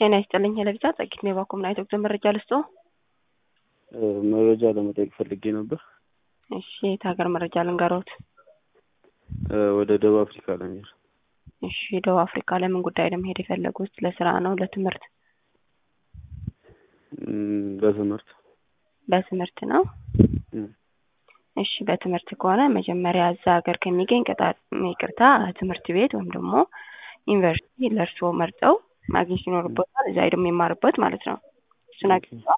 ጤና ይስጥልኝ ለቪዛ ጸጊት ሜባ ኮምናይት ወቅት መረጃ ልስጦ መረጃ ለመጠየቅ ፈልጌ ነበር። እሺ የት ሀገር መረጃ ልንገሮት? ወደ ደቡብ አፍሪካ ለመሄድ። እሺ ደቡብ አፍሪካ ለምን ጉዳይ ለመሄድ የፈለጉት? ለስራ ነው ለትምህርት? ም፣ ለትምህርት በትምህርት ነው። እሺ በትምህርት ከሆነ መጀመሪያ እዛ ሀገር ከሚገኝ ቅጣር ይቅርታ ትምህርት ቤት ወይም ደግሞ ዩኒቨርሲቲ ለእርስዎ መርጠው ማግኘት ይኖርበታል። እዛ ሄዶ የሚማርበት ማለት ነው። እሱን አግኝተዋል?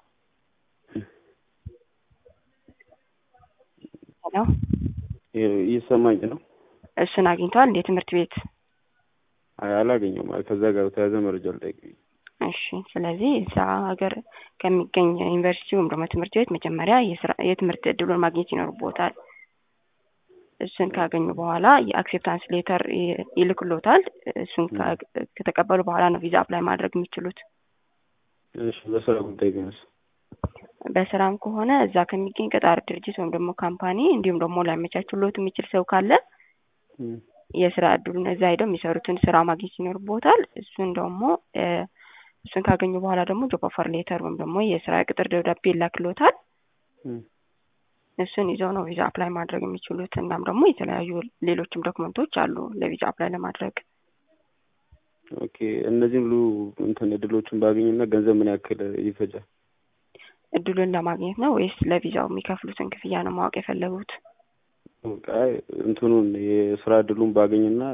ሄሎ እየሰማኝ ነው? እሱን አግኝተዋል እንዴ ትምህርት ቤት? አይ አላገኘሁም። ማለት ከዛ ጋር በተያያዘ መረጃ ልጠይቅ። እሺ ስለዚህ እዛ ሀገር ከሚገኝ ዩኒቨርሲቲ ወይም ደግሞ ትምህርት ቤት መጀመሪያ የስራ የትምህርት እድሉን ማግኘት ይኖርቦታል። እሱን ካገኙ በኋላ የአክሴፕታንስ ሌተር ይልክሎታል። እሱን ከተቀበሉ በኋላ ነው ቪዛ አፕላይ ማድረግ የሚችሉት። እሺ በስራ ጉዳይ ቢሆንስ? በስራም ከሆነ እዛ ከሚገኝ ቀጣሪ ድርጅት ወይም ደግሞ ካምፓኒ እንዲሁም ደግሞ ሊያመቻችሎት የሚችል ሰው ካለ የስራ እድሉን እዛ ሄደው የሚሰሩትን ስራ ማግኘት ይኖርቦታል። እሱን ደግሞ እሱን ካገኙ በኋላ ደግሞ ጆብ ኦፈር ሌተር ወይም ደግሞ የስራ ቅጥር ደብዳቤ ይላክሎታል። እሱን ይዘው ነው ቪዛ አፕላይ ማድረግ የሚችሉት። እናም ደግሞ የተለያዩ ሌሎችም ዶክመንቶች አሉ ለቪዛ አፕላይ ለማድረግ። ኦኬ እነዚህም ሁሉ እንትን እድሎችን ባገኝና ገንዘብ ምን ያክል ይፈጃል? እድሉን ለማግኘት ነው ወይስ ለቪዛው የሚከፍሉትን ክፍያ ነው ማወቅ የፈለጉት? በቃ እንትኑን የስራ እድሉን ባገኝና